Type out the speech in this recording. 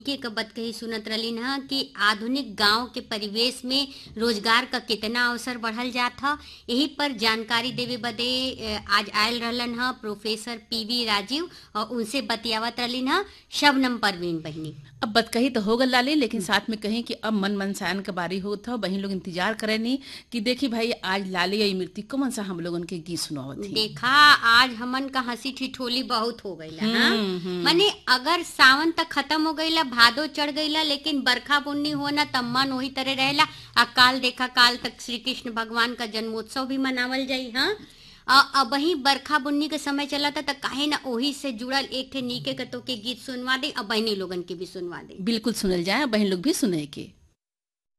के कबत कही सुनत रही न कि आधुनिक गांव के परिवेश में रोजगार का कितना अवसर बढ़ल जात ह यही पर जानकारी देवे बदे अ, आज आयल रहलन ह प्रोफेसर पीवी राजीव और उनसे बतियावत रहलिन ह शबनम परवीन बहिनी अब बत कही तो हो गल लाली लेकिन साथ में कहीं कि अब मन मनसायन के बारी होत ह बहन लोग इंतजार करे नी कि देखी भाई आज लाली आई मृत्यु कौन सा हम लोगन के गीत सुनावत थी देखा आज हमन का हंसी ठिठोली बहुत हो गईला ना माने अगर सावन तक खत्म हो गईला भादो चढ़ गईला लेकिन बरखा बुन्नी होना तब मन वही तरह रहेला आ काल देखा काल तक श्री कृष्ण भगवान का जन्मोत्सव भी मनावल जाई हाँ अब वही बरखा बुन्नी के समय चला था त काहे ना ओही से जुड़ल एक थे नीके के तो के गीत सुनवा दे अब बहनी लोगन के भी सुनवा दे बिल्कुल सुनल जाए बहन लोग भी सुने के